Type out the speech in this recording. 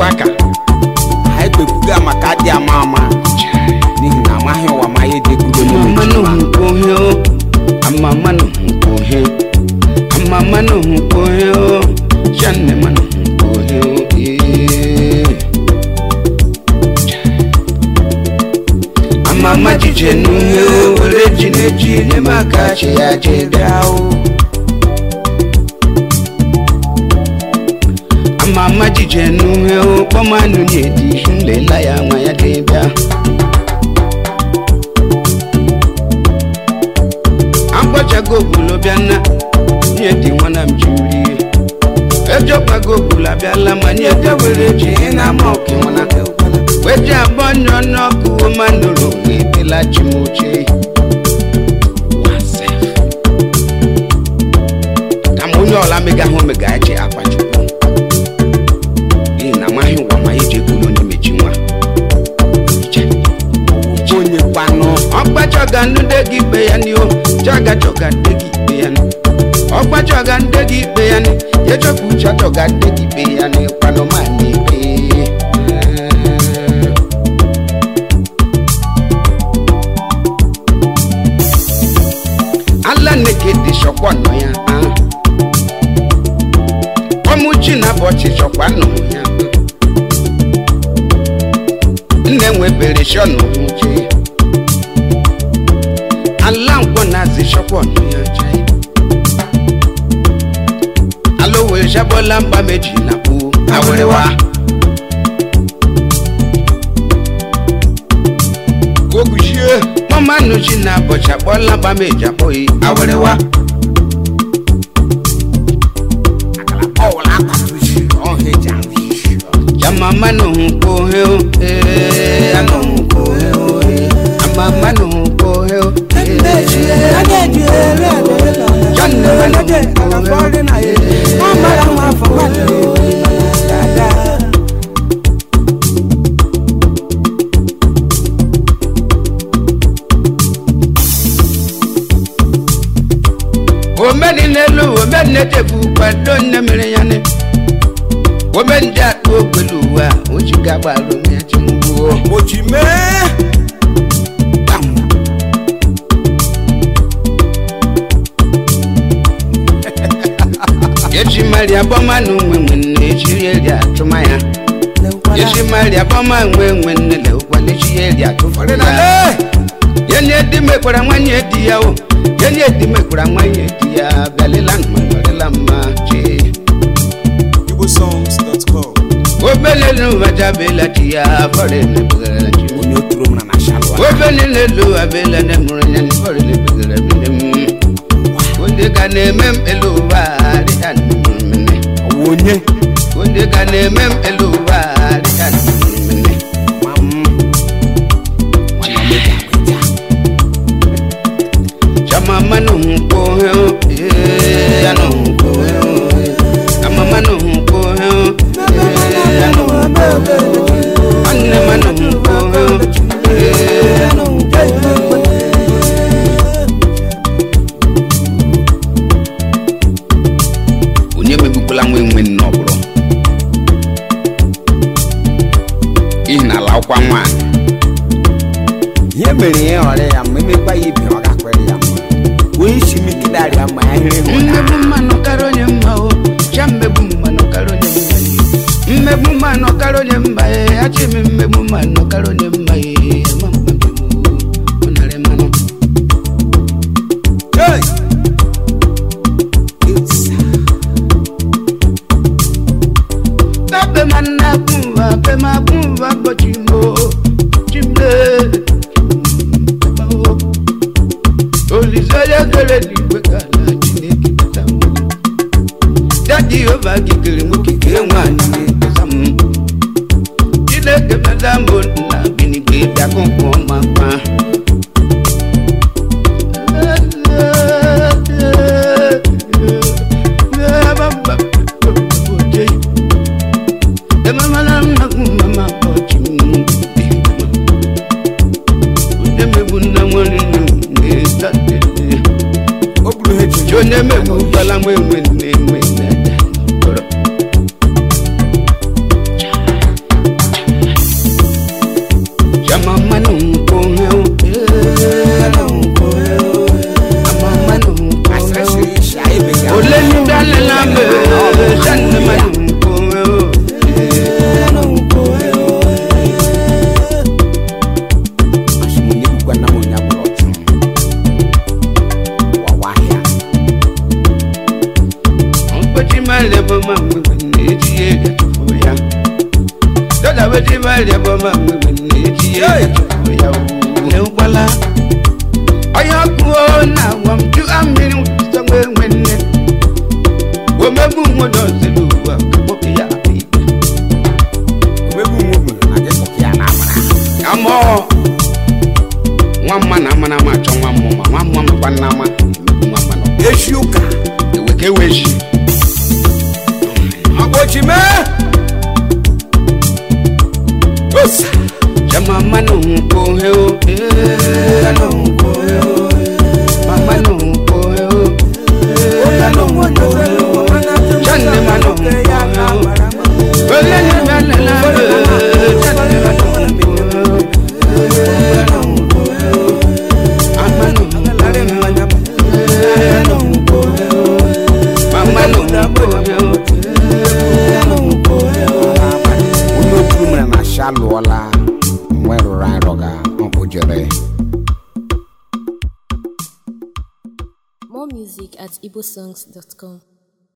kpekwa ka anyị kpekwuga maka adị ama ama n'ihi na amaghị ụwa ma ya edekwugo amamano nkwohe o amamano nkwohe amamano nkwohe o shanne mano nkwohe o ee. amama jije nuhe o were ji na-eji n'ime aka chi ya je bịa o amama jije nuhe o kpọmanụ na-edi nlela ya nwa ya dị bịa agbachago obulo bịana nye dị nwana m jiri ejọkwago obulu abịala ma nye de were ji ị na-ama ọkụ nwana weje abụọ nyọ n'ọkụ manụrụ ebela chi m oche kama onye ọla megahụ omega ya chi akpachukwu n'ihi na amaghị ụwa ma eji ekwulu onye mechi nwa onye kwanụ ọgbachọga nnude gị ikpe ya ni o chọga chọga nde gị ikpe ya ni ọgbachọga nde gị ikpe ya ni yechọpụ uche chọga nde gị ikpe ya ni kwanụ ma na ikpe ala neke dị chọkwa nọ ya ah. ọmụchi na bọchị chọkwa nọ ya nne nwebere shọnụ uche ala nkwọ na-azị shọkwa ọnụ ya chai ala owere shabọla mba meji na kpu awịrịwa oguchie mọmanụ chi na bọchị akpọla mba meji akpọghị awịrịwa ọwụla akpatuchi ọha eji ahụ isi jama mmanụ nkwo he o ee anụ nkwo he o ee ama mmanụ nkwo he o ee omeni n'elu omeni n'etefu kwado nne mere ya ne omeni dị akpa ogbelu ụwa o ji gagbarụ ya chimgbuo oji mee Bam. eji mari abọma na onwe nwe nne ejiri eri atụma ya eji mari abọma nwe nwe nne le ụkwala eji ya eri atụfọdụ ya Ọdịnala! yenye di mekwara nwanyị di ya o yenye di mekwara nwanyị di ya bịalịla mma nọrịla mma chee igbosongs.com obelelu wajabela di ya fọrọ emebegara chi onye oturu m na na shalwa obele n'elu abela ne mụrụ ya n'ifọrọ emebegara mene m onye ka na-eme m elu ụwa dịka mmemme ọwụ onye onye ka na-eme m elu ụwa dịka mmemme ma m nwana m eji agba eji chama mmanụ nkwo he o ee anụ nkwo he o ama mmanụ nkwo he o ee anụ nkwo he o nwanne mmanụ nkwo he o ee anụ nkwo he o onye megbukwala nwa enwe nne ọbụrụ ihi na ala ọkwa nwaanyị ihe mere ya ọrịa ya ma emekwa ya ibe ọ gakwere ya mma onye isi m ike darịa ma ya hịrị hụ na mmegbu mmanụ kara onye mma o cha mmegbu mmanụ kara onye mma ye mmegbu mmanụ kara onye mma ye achị m mmegbu mmanụ kara onye mma ye ama mkpabi m ọ narị mmanụ Hey! It's- tabe manna kumva pe ma kumva bochimo chimle olizaya kele ligwe kala chineke tatam dadi ova kikele mukike nwanyị na-ekpesa m chineke madambo na binigwe bịakụkụ makwa o buru ha eji onye megbu gbala nwa enwe nne enwe nne bẹ̀rẹ̀ bọ́ máa ń gbẹ̀gbẹ̀ ní etí yé ẹ̀tùfò ya dọ́là wetin bẹ̀rẹ̀ bọ́ máa ń gbẹ̀gbẹ̀ ní etí yé ẹ̀tùfò ya ooo ẹ̀ ń kpala ọyọ kú ó nà wọ́n ju amiri sọ́gbẹ́ wẹ́nẹ́ wọ́n mẹ́bù wọn dọ̀ sílùú wa kó kìyà àbí. Omebu nwoke na gị sọ ka ya na-amara. àmọ́ nwa mma na ama na ama achọ nwa mmụọ ma nwa mmụọ makwa nna ama emegbu nwa mma nọ Echi ụka. ewe ka ewe ji Ọgbochi mee. Osa. jama mma na òun kò he o ee na òun kò he o mama na òun kò he o ee na òun kò he o janne ma na òun kò he o olè ní bẹ́ẹ̀ lẹ́la ee janne ma na òun kò he o ee na òun kò he o ama na òun kò he o ee na òun kò he o mama na òun kò he o ee na òun kò he o. Onye okwu mere na sha lụọla. Nwe rụrụ arọ ga ọ bụ jere. More music at igbosongs.com.